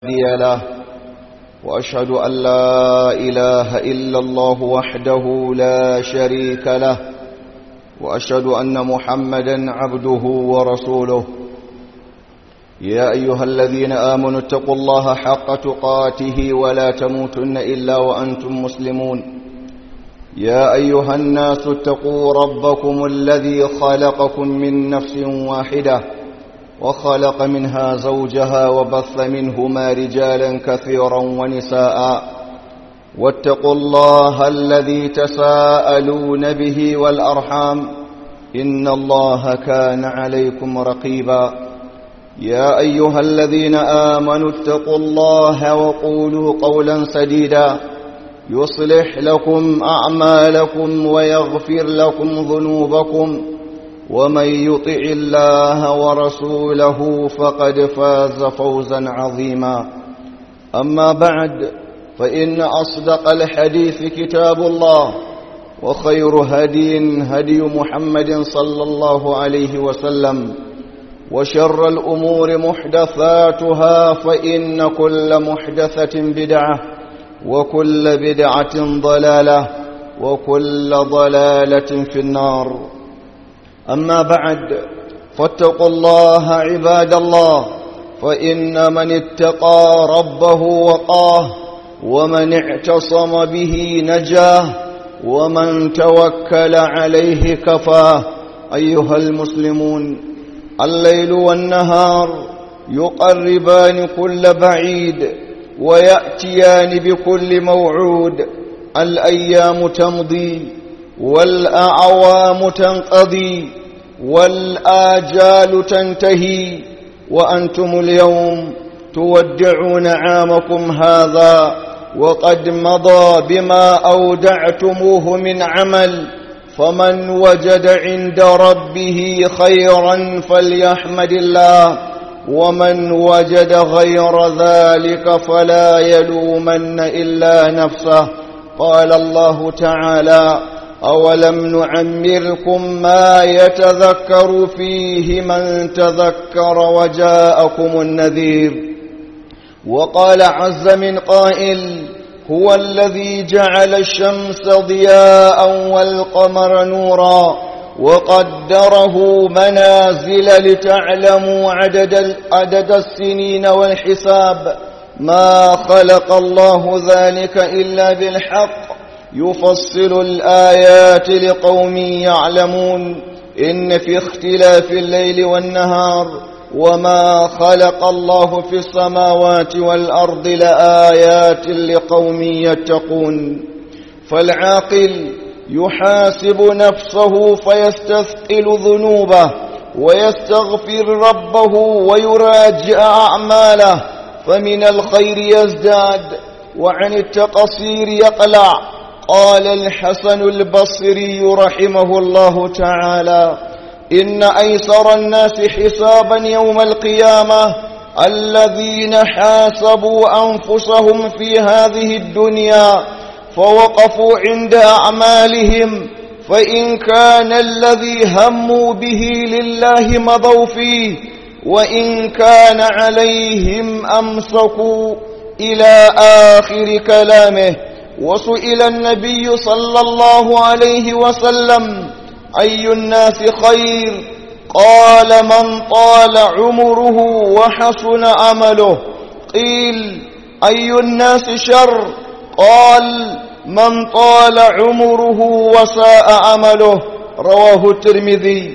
هادي له وأشهد أن لا إله إلا الله وحده لا شريك له وأشهد أن محمدا عبده ورسوله يا أيها الذين آمنوا اتقوا الله حق تقاته ولا تموتن إلا وأنتم مسلمون يا أيها الناس اتقوا ربكم الذي خلقكم من نفس واحدة وخلق منها زوجها وبث منهما رجالا كثيرا ونساء واتقوا الله الذي تساءلون به والأرحام إن الله كان عليكم رقيبا يا أيها الذين آمنوا اتقوا الله وقولوا قولا سديدا يصلح لكم أعمالكم ويغفر لكم ذنوبكم ومن يطع الله ورسوله فقد فاز فوزا عظيما أما بعد فإن أصدق الحديث كتاب الله وخير هدي هدي محمد صلى الله عليه وسلم وشر الأمور محدثاتها فإن كل محدثة بدعة وكل بدعة ضلالة وكل ضلالة في النار أما بعد فاتقوا الله عباد الله فإن من اتقى ربه وقاه ومن اعتصم به نجاه ومن توكل عليه كفاه أيها المسلمون الليل والنهار يقربان كل بعيد ويأتيان بكل موعود الأيام تمضي والأعوام تنقضي والآجال تنتهي وأنتم اليوم تودعون عامكم هذا وقد مضى بما أودعتموه من عمل فمن وجد عند ربه خيرا فليحمد الله ومن وجد غير ذلك فلا يلومن إلا نفسه قال الله تعالى أولم نعمركم ما يتذكر فيه من تذكر وجاءكم النذير وقال عز من قائل هو الذي جعل الشمس ضياء والقمر نورا وقدره منازل لتعلموا عدد, عدد السنين والحساب ما خلق الله ذلك إلا بالحق يفصل الآيات لقوم يعلمون إن في اختلاف الليل والنهار وما خلق الله في السماوات والأرض لآيات لقوم يتقون فالعاقل يحاسب نفسه فيستثقل ذنوبه ويستغفر ربه ويراجع أعماله فمن الخير يزداد وعن التقصير يقلع قال الحسن البصري رحمه الله تعالى إن أيسر الناس حسابا يوم القيامة الذين حاسبوا أنفسهم في هذه الدنيا فوقفوا عند أعمالهم فإن كان الذي هموا به لله مضوا فيه وإن كان عليهم أمسكوا إلى آخر كلامه وسئل النبي صلى الله عليه وسلم أي الناس خير قال من طال عمره وحسن عمله قيل أي الناس شر قال من طال عمره وساء عمله رواه الترمذي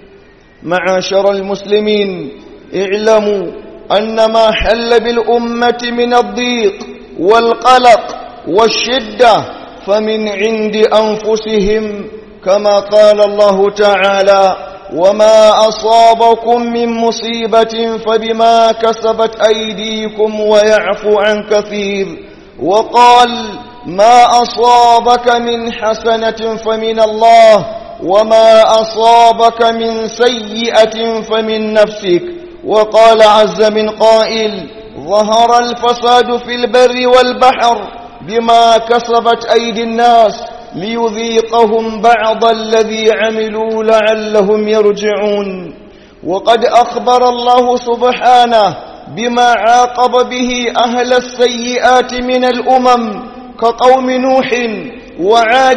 معاشر المسلمين اعلموا أن ما حل بالأمة من الضيق والقلق والشدة فمن عند أنفسهم كما قال الله تعالى وما أصابكم من مصيبة فبما كسبت أيديكم ويعفو عن كثير وقال ما أصابك من حسنة فمن الله وما أصابك من سيئة فمن نفسك وقال عز من قائل ظهر الفساد في البر والبحر بما كسبت أيدي الناس ليذيقهم بعض الذي عملوا لعلهم يرجعون وقد أخبر الله سبحانه بما عاقب به أهل السيئات من الأمم كقوم نوح وعاد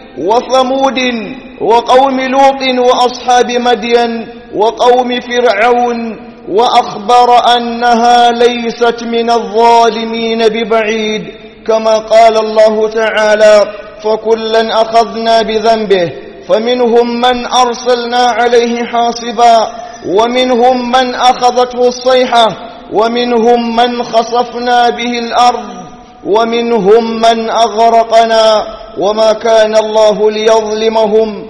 وثمود وقوم لوط وأصحاب مدين وقوم فرعون وأخبر أنها ليست من الظالمين ببعيد كما قال الله تعالى فكلا أخذنا بذنبه فمنهم من أرسلنا عليه حاصبا ومنهم من أخذته الصيحة ومنهم من خصفنا به الأرض ومنهم من أغرقنا وما كان الله ليظلمهم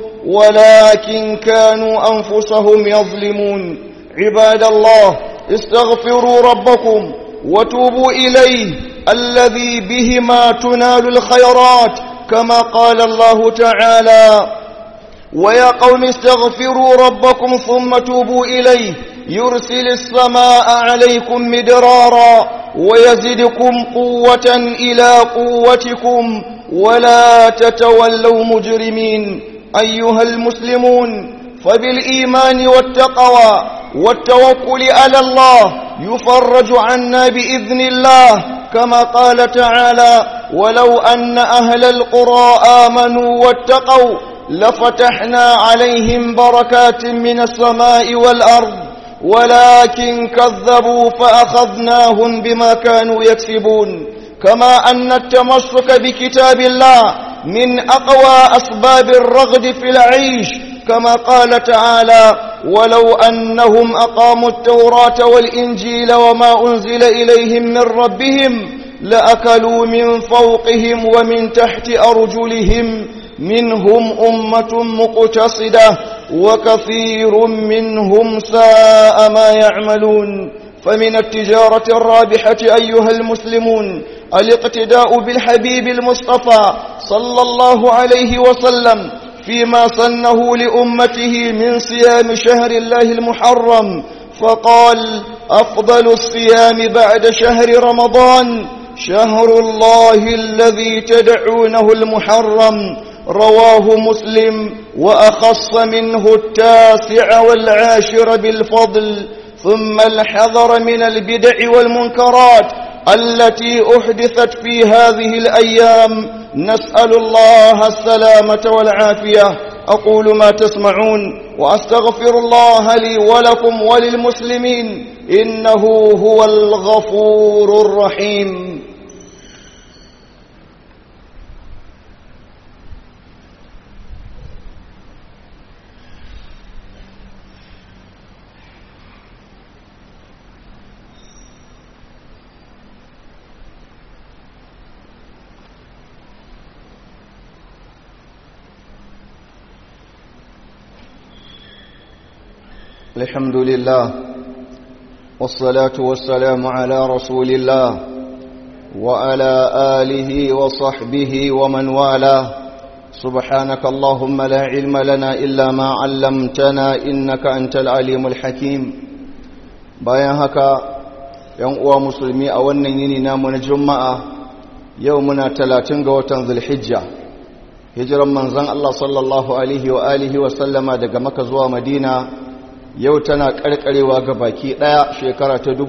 ولكن كانوا أنفسهم يظلمون عباد الله استغفروا ربكم وتوبوا إليه الذي بهما تنال الخيرات كما قال الله تعالى ويا قوم استغفروا ربكم ثم توبوا إليه يرسل السماء عليكم مدرارا ويزدكم قوة إلى قوتكم ولا تتولوا مجرمين أيها المسلمون فبالإيمان والتقوى والتوكل على الله يفرج عنا بإذن الله كما قال تعالى ولو أن أهل القرى آمنوا واتقوا لفتحنا عليهم بركات من السماء والأرض ولكن كذبوا فأخذناهم بما كانوا يكسبون كما أن التمسك بكتاب الله من أقوى أسباب الرغد في العيش كما قال تعالى ولو أنهم أقاموا التوراة والإنجيل وما أنزل إليهم من ربهم لأكلوا من فوقهم ومن تحت أرجلهم منهم أمة مقتصدة وكثير منهم ساء ما يعملون فمن التجارة الرابحة أيها المسلمون الاقتداء بالحبيب المصطفى صلى الله عليه وسلم فيما صنه لأمته من صيام شهر الله المحرم فقال أفضل الصيام بعد شهر رمضان شهر الله الذي تدعونه المحرم رواه مسلم وأخص منه التاسع والعاشر بالفضل ثم الحذر من البدع والمنكرات التي أحدثت في هذه الأيام نسأل الله السلامة والعافية أقول ما تسمعون وأستغفر الله لي ولكم وللمسلمين إنه هو الغفور الرحيم الحمد لله والصلاة والسلام على رسول الله وعلى آله وصحبه ومن والاه سبحانك اللهم لا علم لنا إلا ما علمتنا إنك أنت العليم الحكيم bayan haka ‘yan uwa musulmi a wannan yini namu na juma'a yau muna talatin ga watan zulhijja hijiran manzan Allah sallallahu alaihi wa alihi wa sallama daga maka zuwa madina yau tana karkarewa ga baki daya shekara ta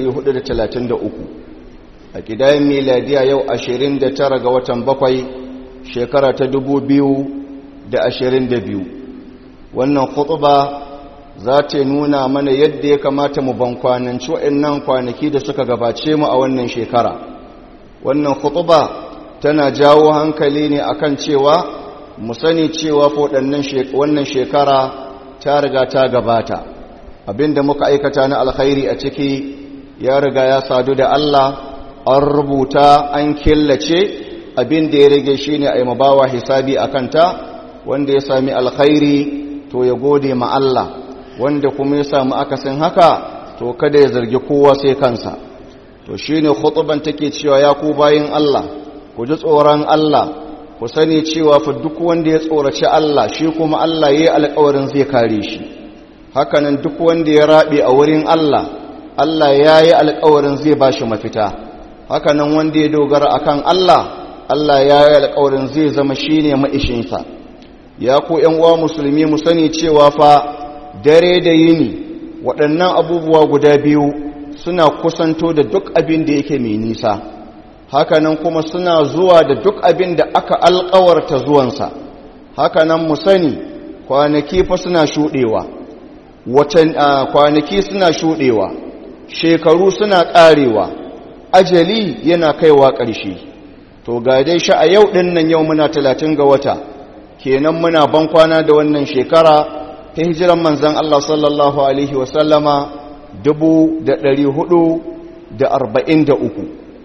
1433 a kidayen miladiya yau 29 ga watan bakwai shekara ta 2022 wannan khutba za ta nuna mana yadda ya kamata mu bankwananci waɗannan kwanaki da suka gabace mu a wannan shekara wannan khutba tana jawo hankali ne akan cewa mu sani cewa wannan shekara ta riga ta gabata abinda muka aikata na alkhairi a ciki ya riga ya sadu da Allah an rubuta an killace abinda ya rage shine a yi mabawa hisabi a kanta wanda ya sami alkhairi to ya gode ma Allah wanda kuma ya samu akasin haka to kada ya zargi kowa sai kansa to shine khutban take cewa ya ku bayin Allah ku ji tsoron Allah ku sani cewa fa duk wanda ya tsoraci Allah shi kuma Allah yayi alƙawarin zai kare shi hakanan duk wanda ya rabe a wurin Allah Allah yayi alƙawarin zai bashi mafita hakanan wanda ya dogara akan Allah Allah yayi alƙawarin zai zama shine maishinsa ya ku ƴan uwa musulmi mu sani cewa fa dare da yini waɗannan abubuwa guda biyu suna kusanto da duk abin da yake mai nisa hakanan kuma suna zuwa da duk abin da aka alkawarta zuwansa hakanan mu sani kwanaki fa suna shuɗewa watan kwanaki suna shuɗewa shekaru suna ƙarewa ajali yana kaiwa ƙarshe to ga dai sha a yau ɗin nan yau muna talatin ga wata kenan muna ban kwana da wannan shekara ta hijiran manzan Allah sallallahu Alaihi wasallama uku.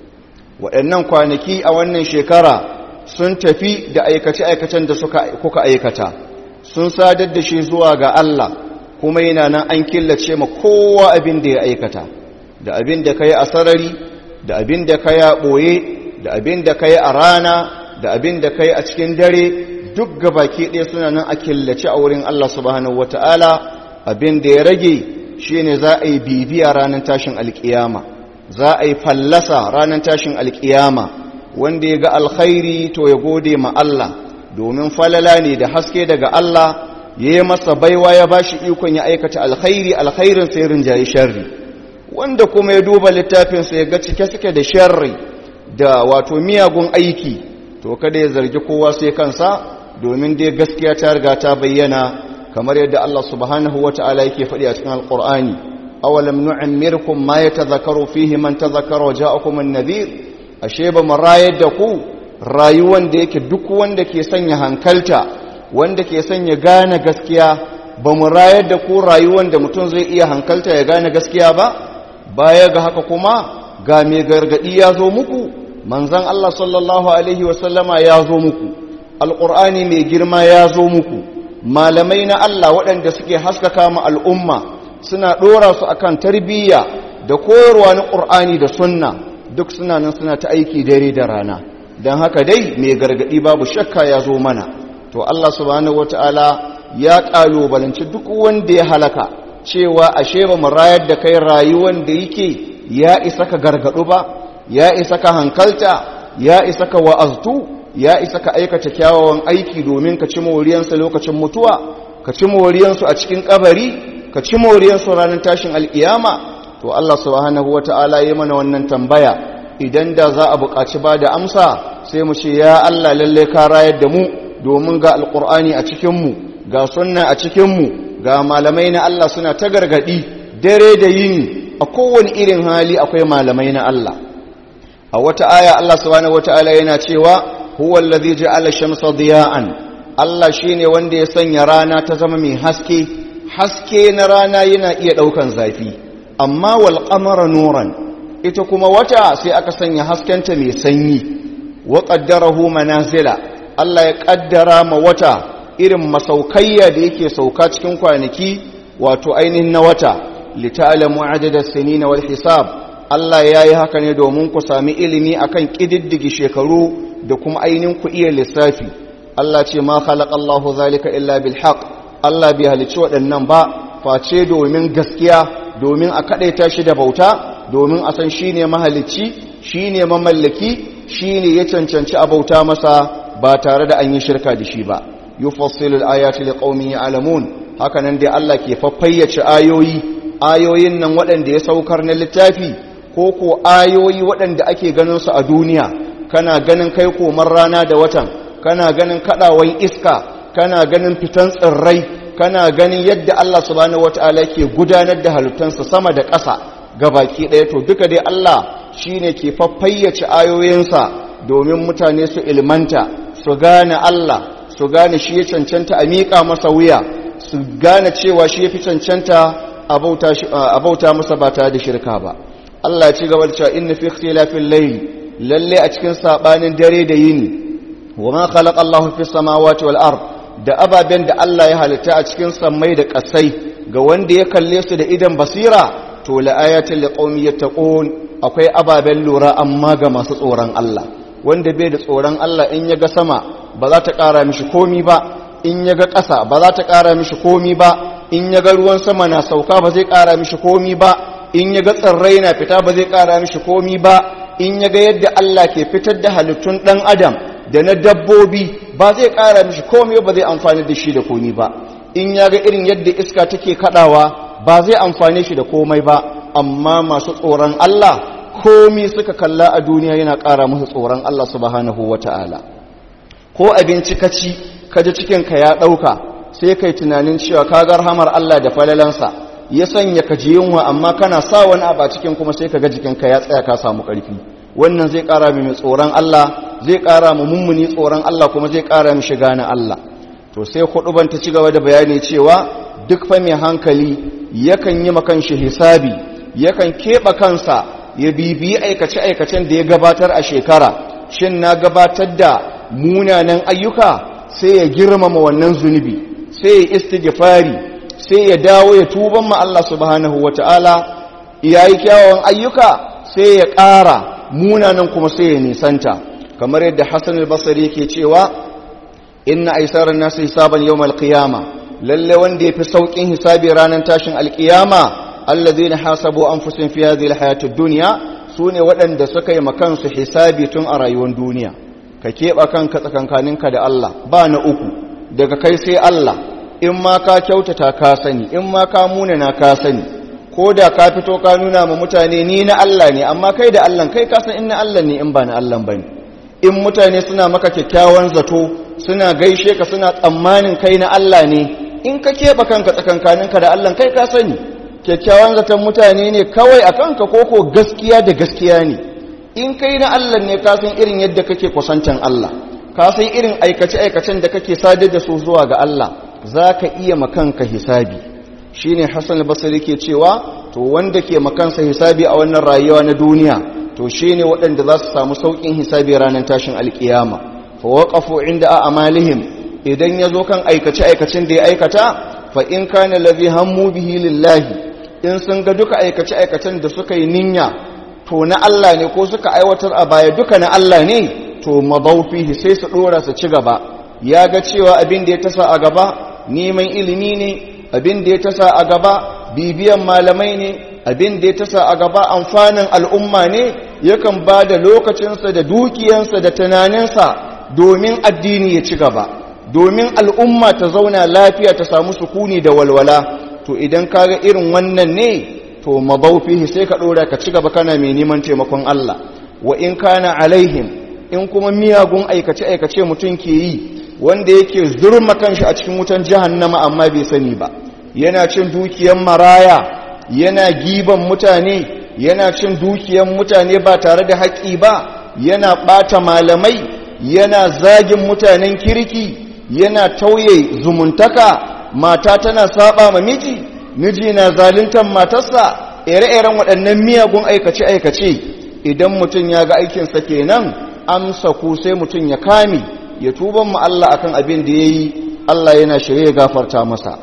waɗannan kwanaki a wannan shekara sun tafi da aikace-aikacen da kuka aikata sun sadar da shi zuwa ga Allah kuma yana nan an killace ma kowa abin da ya aikata da abin da ka yi a sarari da abin da ka yi a ɓoye da abin da ka yi a rana da abin da ka yi a cikin dare duk gabaki ɗaya suna nan a killace a wurin Allah subhanahu wata'ala abin da ya rage shine za a yi bibiya ranar tashin alkiyama za a yi fallasa ranar tashin alkiyama wanda ya ga alkhairi to ya gode ma Allah domin falala ne da haske daga Allah ya yi masa baiwa ya ba shi ikon ya aikata alkhairi alkhairin sai rinjaye sharri wanda kuma ya duba littafinsa ya ga cike suke da sharri da wato miyagun aiki to kada ya zargi kowa sai kansa domin dai gaskiya ta riga ta bayyana kamar yadda Allah subhanahu wata'ala yake faɗi a cikin alqur'ani awalam nu'ammirkum ma yatadhakkaru fihi man tadhakkara ja'akum an-nadhir ashe ba mu rayar da ku rayuwan da yake duk wanda ke sanya hankalta wanda ke sanya gane gaskiya ba mu rayar da ku rayuwan da mutum zai iya hankalta ya gane gaskiya ba baya ga haka kuma ga mai gargadi ya zo muku manzon Allah sallallahu alaihi wasallama ya zo muku alqur'ani mai girma ya zo muku malamai na Allah waɗanda suke haskaka ma al'umma suna ɗora su akan tarbiyya da koyarwa na ƙur'ani da sunna duk suna nan suna ta aiki dare da rana don haka dai mai gargaɗi babu shakka ya zo mana to Allah subhanahu wata'ala ya ƙalubalanci duk wanda ya halaka cewa ashe ba mu rayar da kai rayuwan da yake ya isa ka gargaɗu ba ya isa ka hankalta ya isa ka wa'aztu ya isa ka aikata kyawawan aiki domin ka ci moriyansa lokacin mutuwa ka ci moriyansu a cikin kabari ka ci moriyansu ranar tashin alkiyama to Allah subhanahu wata'ala yi mana wannan tambaya idan da za a buƙaci ba da amsa sai mu ce ya Allah lalle ka rayar da mu domin ga alƙur'ani a cikinmu ga sunna a cikinmu ga malamai na Allah suna ta gargaɗi dare da yini a kowane irin hali akwai malamai na Allah a wata aya Allah subhanahu wata'ala yana cewa huwa allazi ja'ala shamsa diya'an Allah shine wanda ya sanya rana ta zama mai haske haske na rana yana iya daukan zafi amma wal qamara nuran ita kuma wata sai aka sanya haskenta mai sanyi wa qaddarahu manazila Allah ya kaddara ma wata irin masaukayya da yake sauka cikin kwanaki wato ainihin na wata lita'lamu adada sinina wal hisab Allah ya yi haka ne domin ku sami ilimi akan ƙididdige shekaru da kuma ainihin ku iya lissafi Allah ce ma khalaqallahu zalika illa bil haqq Allah bai halicci waɗannan ba face domin gaskiya domin a kadaita shi da bauta domin a san shine mahalicci shine mamallaki shine ya cancanci a bauta masa ba tare da an yi shirka da shi ba yufassilu al-ayati liqaumin ya'lamun haka nan dai Allah ke faffayyace ayoyi ayoyin nan waɗanda ya saukar na littafi ko ko ayoyi waɗanda ake ganin su a duniya kana ganin kai komar rana da watan kana ganin kaɗawan iska kana ganin fitan tsirrai kana ganin yadda Allah subhanahu wataala yake gudanar da halittansa sama da ƙasa baki ɗaya to duka dai Allah shine ke faffayyace ayoyinsa domin mutane su ilmanta su gane Allah su gane shi ya cancanta a miƙa masa wuya su gane cewa shi ya fi cancanta a bauta masa ba tare da shirka ba Allah ci gaba da cewa inna fi ikhtilafil layl lalle a cikin sabanin dare da yini wa ma khalaqa Allahu fis samawati wal ard da ababen da Allah ya halitta a cikin sammai da kasai ga wanda ya kalle su da idan basira to la ayatin liqaumi yattaqun akwai ababen lura amma ga masu tsoron Allah wanda bai da tsoron Allah in ya ga sama ba za ta ƙara mishi komi ba in ya ga ƙasa ba za ta ƙara mishi komi ba in ya ga ruwan sama na sauka ba zai ƙara mishi komi ba in ya ga tsirrai na fita ba zai ƙara mishi komi ba in ya ga yadda Allah ke fitar da halittun ɗan adam da na dabbobi ba zai ƙara mishi komi ba zai amfani da shi da komi ba in ya ga irin yadda iska take kaɗawa ba zai amfane shi da komai ba amma masu tsoron Allah komi suka kalla a duniya yana ƙara musu tsoron Allah subhanahu wata'ala ko abinci ka ci ka ji cikinka ya ɗauka sai kai tunanin cewa ka ga rahamar Allah da falalansa ya sanya ka ji yunwa amma kana sa wani abu a cikin kuma sai ka ga jikinka ya tsaya ka samu ƙarfi wannan zai ƙara mai tsoron Allah zai ƙara mu mummuni tsoron Allah kuma zai ƙara mu shiga na Allah to sai huduban ta ci gaba da bayani cewa duk fa mai hankali yakan yi makan shi hisabi yakan keɓe kansa ya bibiyi aikace-aikacen da ya gabatar a shekara shin na gabatar da munanan ayyuka sai ya girmama wannan zunubi sai ya istighfari sai ya dawo ya tuban ma Allah subhanahu wata'ala yayi kyawawan ayyuka sai ya ƙara munanan kuma sai ya nisanta kamar yadda Hassan al-Basri yake cewa inna aisaran nasu hisaban yawmal qiyama lalle wanda yafi saukin hisabi ranar tashin alqiyama allazina hasabu anfusahum fi hadhihi alhayati ad-dunya sune waɗanda suka yi makansu hisabi tun a rayuwar duniya ka keɓa kanka tsakankaninka da Allah ba na uku daga kai sai Allah in ma ka kyautata ka sani in ma ka munana ka sani ko da ka fito ka nuna ma mutane ni na Allah ne amma kai da Allah kai ka san in na Allah ne in ba na Allah bane in mutane suna maka kyakkyawan zato suna gaishe ka suna tsammanin kai na Allah ne in ka keɓe kanka tsakankaninka da Allah kai ka sani kyakkyawan zaton mutane ne kawai a kanka koko gaskiya da gaskiya ne in kai na Allah ne ka san irin yadda kake kusantan Allah ka san irin aikace-aikacen da kake sadar da su zuwa ga Allah za ka iya makanka hisabi shi ne hassan basiri ke cewa to wanda ke makansa hisabi a wannan rayuwa na duniya to shi ne waɗanda za su samu sauƙin hisabi ranar tashin alƙiyama fa waƙafu inda a amalihim idan ya zo kan aikace-aikacen da ya aikata fa in kana lazi hammu bihi lillahi in sun ga duka aikace-aikacen da suka yi ninya to na Allah ne ko suka aiwatar a baya duka na Allah ne to mabaufihi sai su ɗora su ci gaba ya ga cewa abin da ya tasa a gaba neman ilimi ne abin da ya tasa a gaba bibiyan malamai ne abin da ya tasa a gaba amfanin al'umma ne yakan ba da lokacinsa da dukiyansa da tunaninsa domin addini ya ci gaba domin al'umma ta zauna lafiya ta samu sukuni da walwala to idan kaga irin wannan ne to mabaufihi sai ka ɗora ka ci gaba kana mai neman taimakon Allah wa in kana alaihim in kuma miyagun aikace-aikace mutum ke yi wanda yake zurma kanshi a cikin wutan jahannama amma bai sani ba yana cin dukiyan maraya yana giban mutane yana cin dukiyan mutane ba tare da haƙi ba yana ɓata malamai yana zagin mutanen kirki yana tauye zumuntaka mata tana saba ma miji miji na zaluntar matarsa ire-iren waɗannan miyagun aikace-aikace idan mutum ya ga aikinsa kenan amsa ku sai mutum ya kame ya tuban mu Allah akan abin da yayi Allah yana shirye gafarta masa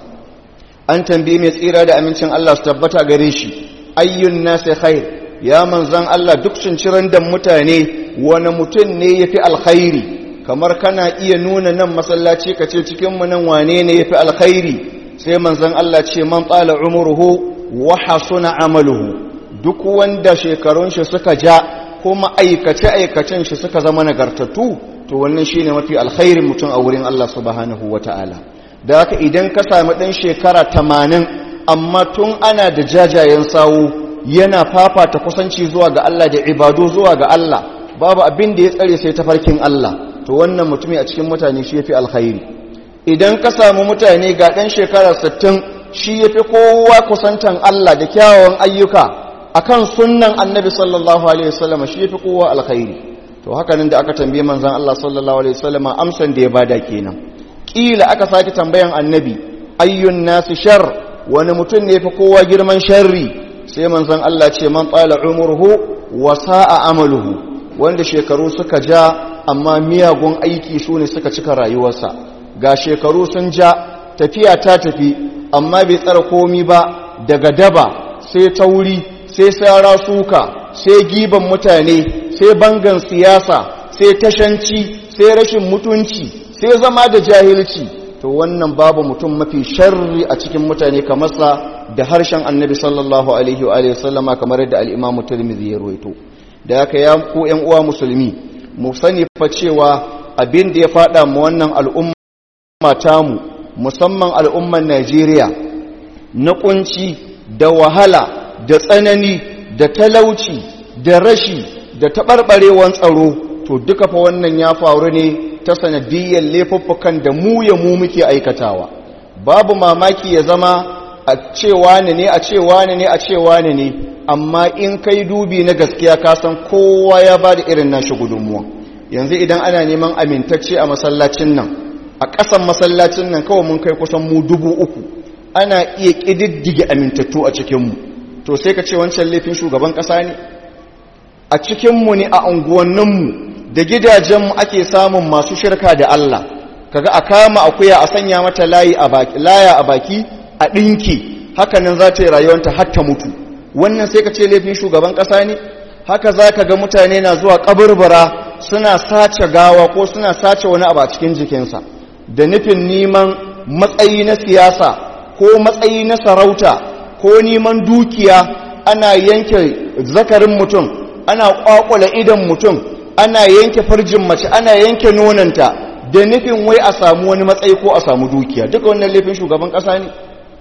an tambaye mai tsira da amincin Allah su tabbata gare shi ayyun nasi khair ya manzan Allah duk cinciran da mutane wani mutum ne yafi alkhairi kamar kana iya nuna nan masallaci kace cikin mu nan wane ne yafi alkhairi sai manzan Allah ce man tsala umruhu wa hasuna amaluhu duk wanda shekarun shi suka ja kuma aikace-aikacen shi suka zama nagartattu to wannan shi ne mafi alkhairin mutum a wurin Allah subhanahu wa ta'ala da haka idan ka sami ɗan shekara tamanin amma tun ana da jajayen sawu yana fafata kusanci zuwa ga Allah da ibadu zuwa ga Allah babu abin da ya tsare sai tafarkin Allah to wannan mutumi a cikin mutane shi ya fi alkhairi idan ka samu mutane ga ɗan shekara sittin shi ya fi kowa kusantan Allah da kyawawan ayyuka akan sunnan annabi sallallahu alaihi wasallam shi yafi kowa alkhairi to haka nan da aka tambaye manzon Allah sallallahu alaihi wasallam amsan da ya bada kenan kila aka sake tambayan annabi ayyun nasu shar wani mutum ne yafi kowa girman sharri sai manzon Allah ce man tsala umruhu wa sa'a amaluhu wanda shekaru suka ja amma miyagun aiki su ne suka cika rayuwarsa ga shekaru sun ja tafiya ta tafi amma bai tsara komi ba daga daba sai tauri sai sara suka sai giban mutane sai bangan siyasa sai tashanci sai rashin mutunci sai zama da jahilci to wannan babu mutum mafi sharri a cikin mutane kamar sa da harshen annabi sallallahu alaihi wa alihi sallama kamar yadda al-imam tirmidhi ya ruwaito da haka ya ku ƴan uwa musulmi mu sani fa cewa abin da ya fada mu wannan al'umma tamu musamman al'umman Najeriya na kunci da wahala da tsanani da talauci da rashi da taɓarɓarewan tsaro to duka fa wannan ya faru ne ta sanadiyyar laifuffukan da mu ya mu muke aikatawa babu mamaki ya zama a cewa ne ne a cewa ne ne a cewa ne ne amma in kai dubi na gaskiya ka san kowa ya ba da irin nashi gudunmuwa yanzu idan ana neman amintacce a masallacin nan a ƙasan masallacin nan kawai mun kai kusan mu dubu uku ana iya ƙididdige amintattu a cikinmu to sai ka ce wancan laifin shugaban ƙasa ne a cikinmu ne a unguwanninmu da gidajenmu ake samun masu shirka da Allah kaga a kama akuya a sanya mata layi a baki laya a baki a ɗinki hakanan za ta yi rayuwanta har ta mutu wannan sai ka ce laifin shugaban ƙasa ne haka za ka ga mutane na zuwa ƙaburbura suna sace gawa ko suna sace wani abu a cikin jikinsa da nufin neman matsayi na siyasa ko matsayi na sarauta ko neman dukiya ana yanke zakarin mutum ana ƙwaƙula idan mutum ana yanke farjin mace ana yanke nonanta da nufin wai a samu wani matsayi ko a samu dukiya duka wannan laifin shugaban ƙasa ne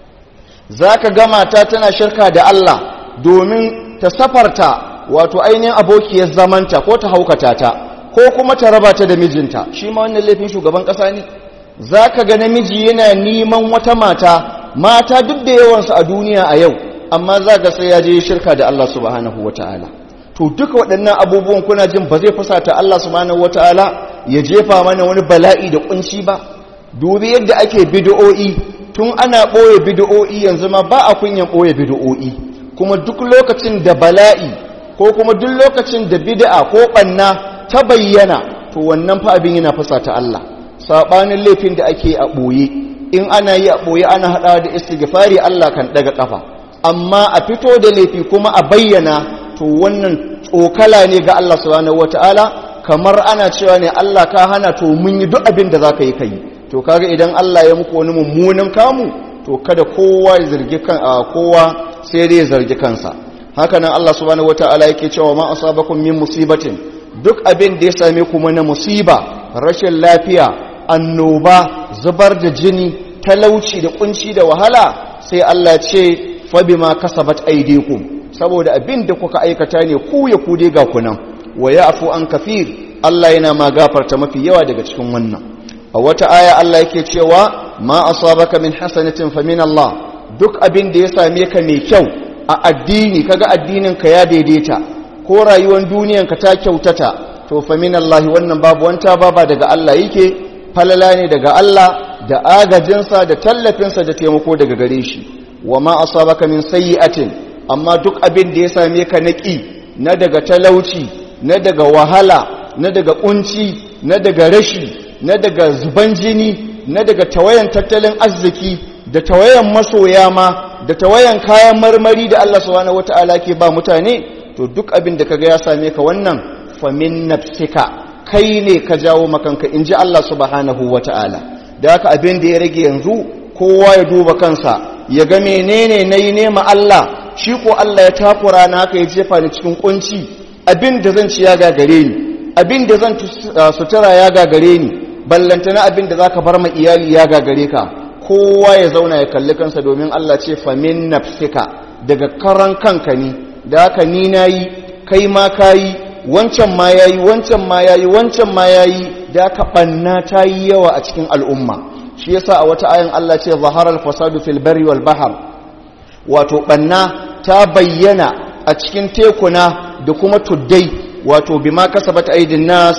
za ka gama ta tana shirka da Allah domin ta safarta wato ainihin abokiyar zamanta ko ta haukata ta ko kuma ta raba ta da mijinta shi ma wannan laifin shugaban ƙasa ne za ka ga namiji yana neman wata mata mata duk da yawansu a duniya a yau amma za ga sai ya je shirka da Allah subhanahu wa ta'ala to duka waɗannan abubuwan kuna jin ba zai fusata Allah subhanahu wa ta'ala ya jefa mana wani bala'i da kunci ba dubi yadda ake bid'o'i tun ana ɓoye bid'o'i yanzu ma ba a kunyan ɓoye bid'o'i kuma duk lokacin da bala'i ko kuma duk lokacin da bid'a ko ɓanna ta bayyana to wannan fa abin yana fusata Allah saɓanin laifin da ake a ɓoye in ana yi a ɓoye ana haɗawa da istighfari Allah kan ɗaga ƙafa amma a fito da laifi kuma a bayyana to wannan tsokala ne ga Allah subhanahu wataala kamar ana cewa ne Allah ka hana to mun yi duk abin da zaka yi kai to kaga idan Allah ya muku wani mummunan kamu to kada kowa ya zargi kan kowa sai dai ya zargi kansa haka nan Allah subhanahu wataala yake cewa ma asabakum min musibatin duk abin da ya same ku na musiba rashin lafiya annoba zubar da jini talauci da kunci da wahala sai Allah ce fa bima kasabat aydikum saboda abin da kuka aikata ne ku ya ku dai ga kunan wa ya'fu an kafir Allah yana ma gafarta mafi yawa daga cikin wannan a wata aya Allah yake cewa ma asabaka min hasanatin fa min Allah duk abin da ya same ka mai kyau a addini kaga addinin ka ya daidaita ko rayuwar duniyan ka ta kyautata to fa min Allah wannan babu wanta baba daga Allah yake falala ne daga Allah da agajinsa da tallafinsa da taimako daga gare shi wa ma asabaka min sayyi'atin amma duk abin da ya same ka naki na daga talauci na daga wahala na daga kunci na daga rashi na daga zuban jini na daga tawayan tattalin arziki da tawayan masoya ma da tawayan kayan marmari da Allah subhanahu wata'ala ke ba mutane to duk abin da kaga ya same ka wannan famin nafsika kai ne ka jawo makanka in ji Allah subhanahu wata'ala da haka abin da ya rage yanzu kowa ya duba kansa ya ga menene nayi nema Allah shi ko Allah ya takura na haka ya jefa ni cikin kunci abin da zan ci ya gagare ni abin da zan sutura ya gagare ni ballantana abin da zaka bar ma iyali ya gagare ka kowa ya zauna ya kalli kansa domin Allah ce famin nafsika daga karan kanka ne da haka ni nayi kai ma kayi wancan ma yayi wancan ma yayi wancan ma yayi da haka banna ta yi yawa a cikin al'umma shi yasa a wata ayan Allah ce zaharal fasadu fil barri wal bahr wato banna ta bayyana a cikin tekuna da kuma tuddai wato bima kasabat aidin nas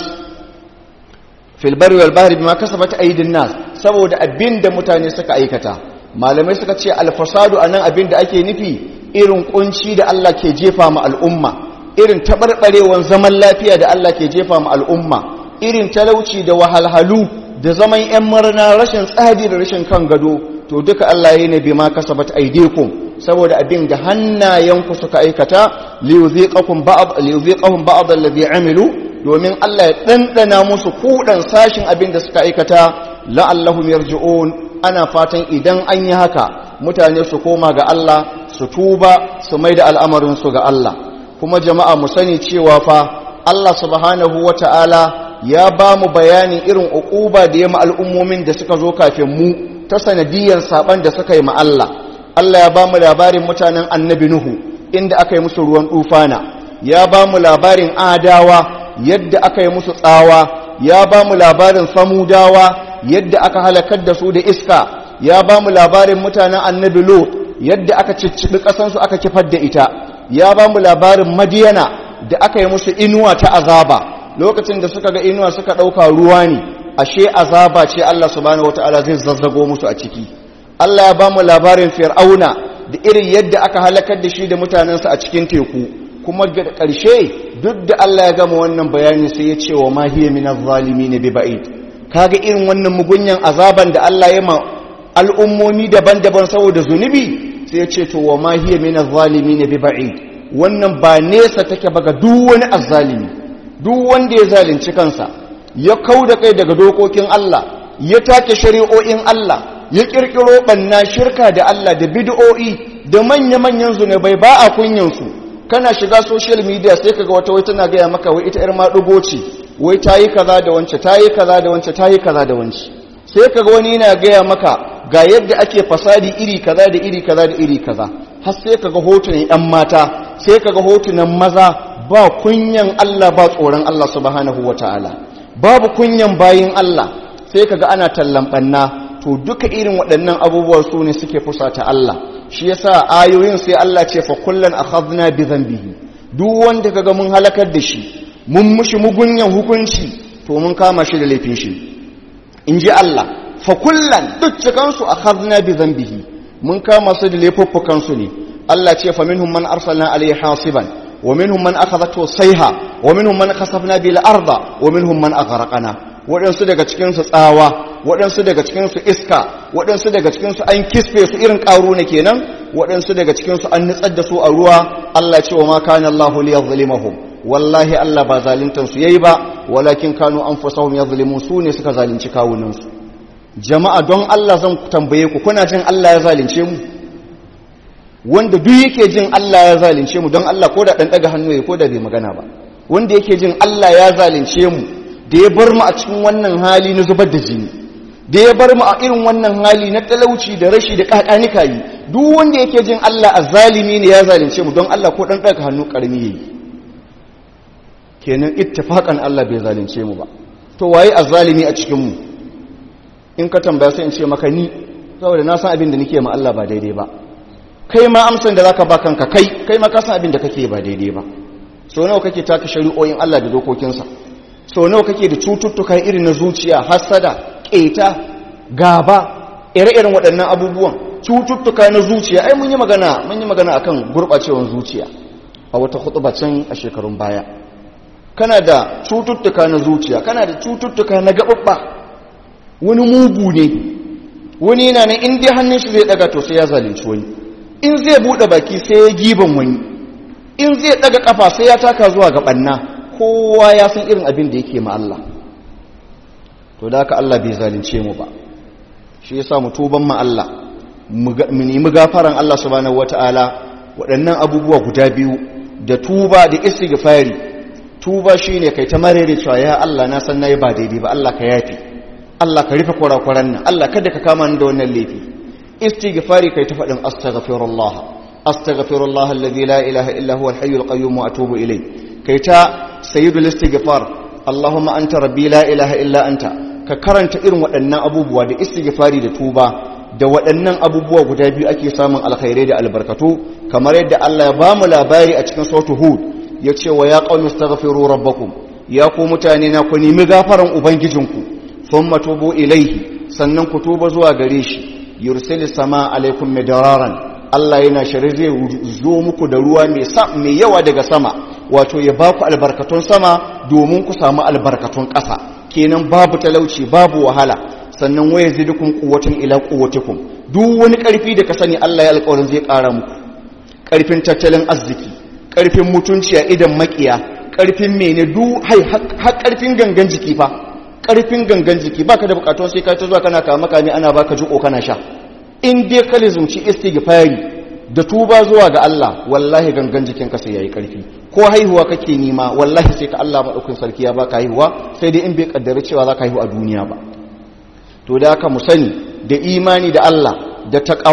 fil barri wal bahri bima kasabat aidin nas saboda abinda mutane suka aikata malamai suka ce al fasadu anan abinda ake nufi irin kunci da Allah ke jefa ma al'umma irin tabarbarewan zaman lafiya da Allah ke jefa ma al'umma irin talauci da wahalhalu da zaman yan murna rashin tsadi da rashin kan gado to duka Allah yayi ne bima kasabat aidikum saboda abin da hannayenku suka aikata liyuziqakum ba'd liyuziqahum ba'd alladhi amilu domin Allah ya dandana musu kudan sashin abin da suka aikata la'allahum yarji'un ana fatan idan an yi haka mutane su koma ga Allah su tuba su maida al'amarin su ga Allah kuma jama'a mu sani cewa fa Allah subhanahu wata'ala ya ba mu bayanin irin uquba da ya ma al'ummomin da suka zo kafin mu ta sanadiyan saban da suka yi ma Allah Allah ya ba mu labarin mutanen annabi Nuhu inda aka yi musu ruwan dufana ya ba mu labarin adawa yadda aka yi musu tsawa ya ba mu labarin samudawa yadda aka halakar da su da iska ya ba mu labarin mutanen annabi lot yadda aka cicciɓi ƙasansu aka kifar da ita ya ba mu labarin madiyana da aka yi musu inuwa ta azaba lokacin da suka ga inuwa suka ɗauka ruwa ne ashe azaba ce Allah subhanahu wata'ala zai zazzago musu a ciki Allah ya ba mu labarin fir'auna da irin yadda aka halakar da shi da mutanensa a cikin teku kuma ga ƙarshe duk da Allah ya gama wannan bayani sai ya ce wa ma hiya min adh-dhalimin bi ba'id kaga irin wannan mugunyan azaban da Allah ya ma al'ummomi daban-daban saboda zunubi sai ya ce to wa ma hiya min adh-dhalimin bi ba'id wannan ba nesa take ba ga duk wani azzalimi duk wanda ya zalunci kansa ya kauda kai daga dokokin Allah ya take shari'o'in Allah ya kirkiro banna shirka da Allah da bid'o'i da manya-manyan zunubai ba a kunyansu kana shiga social media sai kaga wata wai tana gaya maka wai ita yar madugo ce wai tayi kaza da wance tayi kaza da wance tayi kaza da wance sai kaga wani yana gaya maka ga yadda ake fasadi iri kaza da iri kaza da iri kaza har sai kaga hotunan yan mata sai kaga hotunan maza ba kunyan Allah ba tsoron Allah subhanahu wataala babu kunyan bayin Allah sai kaga ana tallan banna to duka irin waɗannan abubuwan su ne suke fusata Allah shi yasa ayoyin sai Allah ce fa kullan akhadna bi dhanbihi duk wanda kaga mun halakar da shi mun mushi mugunyan hukunci to mun kama shi da laifin shi inji Allah fa kullan duk cikan su akhadna bi dhanbihi mun kama su da laifuffukan su ne Allah ce fa minhum man arsalna alayhi hasiban wa minhum man akhadathu sayha wa minhum man khasafna bil arda wa minhum man aghraqna waɗansu daga cikinsu tsawa waɗansu daga cikinsu iska waɗansu daga cikinsu an kisfe su irin ƙaru ne kenan waɗansu daga cikinsu an nutsar da su a ruwa Allah ce wa ma kana Allahu liyadhlimahum wallahi Allah ba zaluntan su yayi ba walakin kanu anfusahum yadhlimun su ne suka zalunci kawunan su jama'a don Allah zan tambaye ku kuna jin Allah ya zalunce mu wanda duk yake jin Allah ya zalunce mu don Allah ko da dan daga hannu ya ko da bai magana ba wanda yake jin Allah ya zalunce mu da ya bar mu a cikin wannan hali na zubar da jini da ya bar mu a irin wannan hali na talauci da rashi da kakanika yi duk wanda yake jin Allah azzalimi ne ya zalunce mu don Allah ko dan daga hannu karmi yayi kenan ittifaqan Allah bai zalunce mu ba to waye azzalimi a cikin mu in ka tambaya sai in ce maka ni saboda na san abin da nake ma Allah ba daidai ba kai ma amsan da zaka ba kanka kai kai ma ka san abin da kake ba daidai ba so nawa kake taka shari'o'in Allah da dokokinsa so nawa kake da cututtuka irin na zuciya hasada keta gaba ire-iren waɗannan abubuwan cututtuka na zuciya ai mun yi magana mun yi magana akan gurɓacewar zuciya a wata khutba can a shekarun baya kana da cututtuka na zuciya kana da cututtuka na gaɓaɓɓa wani mugu ne wani yana ne in dai hannun shi zai daga to sai ya zalunci wani in zai buɗe baki sai ya giban wani in zai daga kafa sai ya taka zuwa ga ɓanna kowa ya san irin abin da yake ma Allah to da haka Allah bai zalunce mu ba shi yasa mu tuban ma Allah mu nemi gafaran Allah subhanahu wataala waɗannan abubuwa guda biyu da tuba da istighfari tuba shine kai ta marere cewa ya Allah na san nayi ba daidai ba Allah ka yafi Allah ka rufe kurakuran nan Allah kada ka kama ni da wannan laifi istighfari kai ta faɗin astaghfirullah astaghfirullah alladhi la ilaha illa huwa al-hayyul qayyum wa atubu ilayh kai ta sayyidul istighfar Allahumma anta rabbi la ilaha illa anta ka karanta irin waɗannan abubuwa da istighfari da tuba da waɗannan abubuwa guda biyu ake samun alkhairai da albarkatu kamar yadda Allah ya bamu labari a cikin sautu hud ya ce wa ya qaumi astaghfiru rabbakum ya ku mutane na ku nemi gafaran ubangijinku thumma tubu ilaihi sannan ku tuba zuwa gare shi yursilis sama alaikum midraran Allah yana shari zai zo muku da ruwa mai yawa daga sama wato ya ba ku albarkatun sama domin ku samu albarkatun ƙasa kenan babu talauci babu wahala sannan waya zidukun kuwatin ila kuwatikum duk wani ƙarfi da ka sani Allah ya alƙawarin zai ƙara muku ƙarfin tattalin arziki ƙarfin mutunci a idan makiya ƙarfin mene duk har ƙarfin gangan jiki fa ƙarfin gangan jiki baka da bukatun sai ka ta zuwa kana kama kame ana baka jiko kana sha in dai ka lizumci istighfari da tuba zuwa ga Allah wallahi gangan jikinka sai yayi karfi ko haihuwa kake nima wallahi sai ka Allah madaukakin sarki ya baka haihuwa sai dai in bai kaddara cewa zaka haihu a duniya ba to da haka mu sani da imani da Allah da taqwa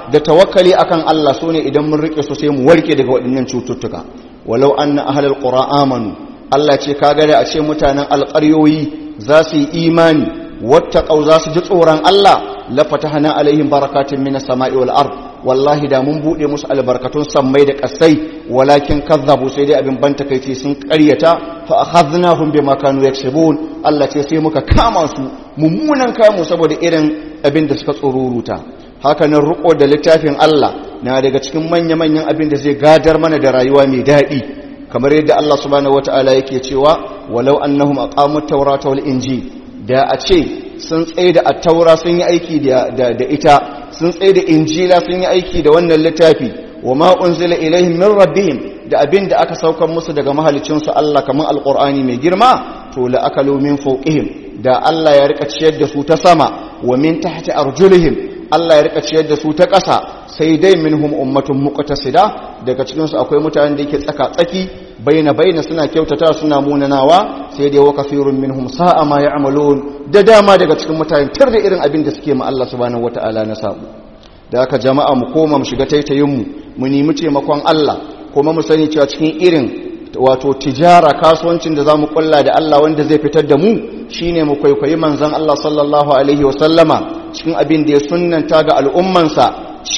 da tawakkali akan Allah su ne idan mun rike su sai mu warke daga waɗannan cututtuka walau anna ahlul qura amanu Allah ce kaga da a ce mutanen alƙaryoyi za su yi imani wattaqau za su ji tsoron Allah la fatahna alaihim barakatun minas sama'i wal ard wallahi da mun bude musu albarkatun sammai da kasai walakin kazzabu sai dai abin banta kai sun ƙaryata fa akhadnahum bima kanu yaksubun Allah ce sai muka kama su mummunan kamu saboda irin abin da suka tsoruruta haka nan riko da littafin Allah na daga cikin manya-manyan abin da zai gadar mana da rayuwa mai daɗi kamar yadda Allah subhanahu wataala yake cewa walau annahum aqamut tawrata wal injil da a ce sun tsaye da attaura sun yi aiki da ita sun tsaye da injila sun yi aiki da wannan littafi wa ma unzila ilaihim min rabbihim da abin da aka saukar musu daga mahalicinsu Allah kamar alqur'ani mai girma to la akalu min fawqihim da Allah ya rika ciyar da su ta sama wa min tahti arjulihim Allah ya rika ciyar da su ta ƙasa sai dai minhum ummatun muqtasida daga cikin su akwai mutanen da yake tsaka tsaki baina baina suna kyautata suna munanawa sai dai wa kafirun minhum sa'a ma ya'malun da dama daga cikin mutanen tar da irin abin da suke ma Allah subhanahu wataala na sabu da haka jama'a mu koma mu shiga taitayin mu mu nemi taimakon Allah kuma mu sani cewa cikin irin wato tijara kasuwancin da zamu kulla da Allah wanda zai fitar da mu shine mu kwaikwayi manzon Allah sallallahu alaihi wasallama cikin abin da ya sunnanta ga al'ummansa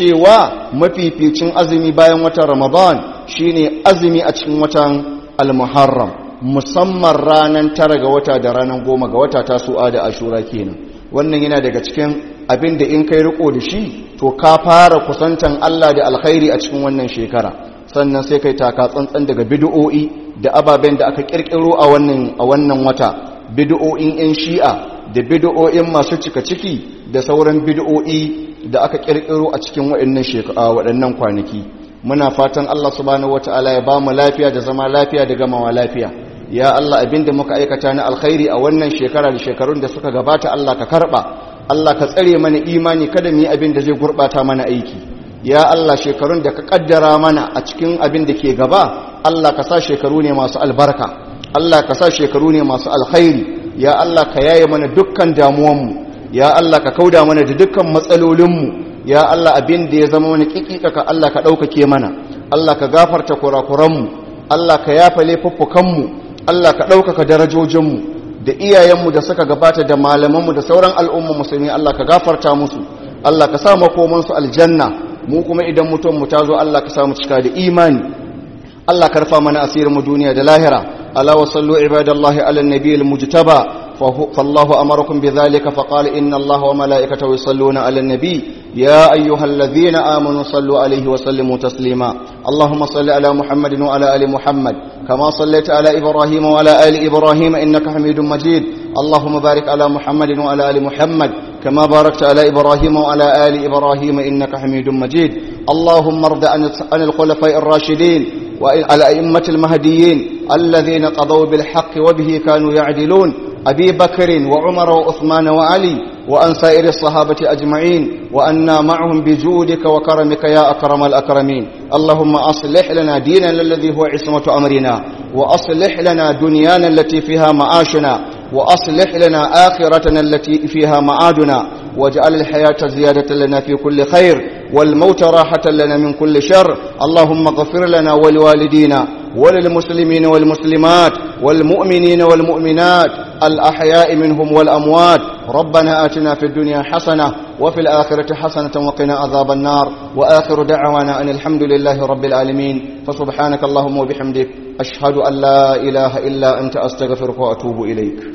cewa mafificin azumi bayan watan Ramadan shine azumi a cikin watan al-Muharram musamman ranar tara ga wata da ranar goma ga wata ta su'a da ashura kenan wannan yana daga cikin abin da in kai riko da shi to ka fara kusantan Allah da alkhairi a cikin wannan shekara sannan sai kai taka tsantsan daga bid'o'i da ababen da aka kirkiro a wannan a wannan wata bid'o'in yan shi'a da bid'o'in masu cika ciki da sauran bid'o'i da aka kirkiro a cikin waɗannan shekara waɗannan kwanaki muna fatan Allah subhanahu wataala ya bamu lafiya da zama lafiya da gamawa lafiya ya Allah abinda muka aikata na alkhairi a wannan shekara da shekarun da suka gabata Allah ka karba Allah ka tsare mana imani kada mu yi abin da zai gurbata mana aiki ya Allah shekarun da ka kaddara mana a cikin abin da ke gaba Allah ka sa shekaru ne masu albarka Allah ka sa shekaru ne masu alkhairi ya Allah ka yaye mana dukkan damuwanmu ya Allah ka kauda mana da dukkan matsalolinmu ya Allah abin da ya zama wani kikika ka Allah ka ɗaukake mana Allah ka gafarta kurakuranmu Allah ka yafa laifuffukanmu Allah ka ɗaukaka darajojinmu da iyayenmu da suka gabata da malamanmu da sauran al'umma musulmi Allah ka gafarta musu Allah ka sa makomansu aljanna mu kuma idan mutum mu ta zo Allah ka samu cika da imani Allah ka rufa mana asirin mu duniya da lahira ala wa sallu ibadallahi ala nabiyil mujtaba فالله أمركم بذلك فقال إن الله وملائكته يصلون على النبي يا أيها الذين آمنوا صلوا عليه وسلموا تسليما اللهم صل على محمد وعلى آل محمد كما صليت على إبراهيم وعلى آل إبراهيم إنك حميد مجيد اللهم بارك على محمد وعلى آل محمد كما باركت على إبراهيم وعلى آل إبراهيم إنك حميد مجيد اللهم ارض عن الخلفاء الراشدين وعلى أئمة المهديين الذين قضوا بالحق وبه كانوا يعدلون أبي بكر وعمر وعثمان وعلي وأن سائر الصحابة أجمعين وأنا معهم بجودك وكرمك يا أكرم الأكرمين اللهم أصلح لنا ديننا الذي هو عصمة أمرنا وأصلح لنا دنيانا التي فيها معاشنا وأصلح لنا آخرتنا التي فيها معادنا واجعل الحياة زيادة لنا في كل خير والموت راحة لنا من كل شر اللهم اغفر لنا ولوالدينا وللمسلمين والمسلمات والمؤمنين والمؤمنات الأحياء منهم والأموات ربنا آتنا في الدنيا حسنة وفي الآخرة حسنة وقنا عذاب النار وآخر دعوانا أن الحمد لله رب العالمين فسبحانك اللهم وبحمدك أشهد أن لا إله إلا أنت أستغفرك وأتوب إليك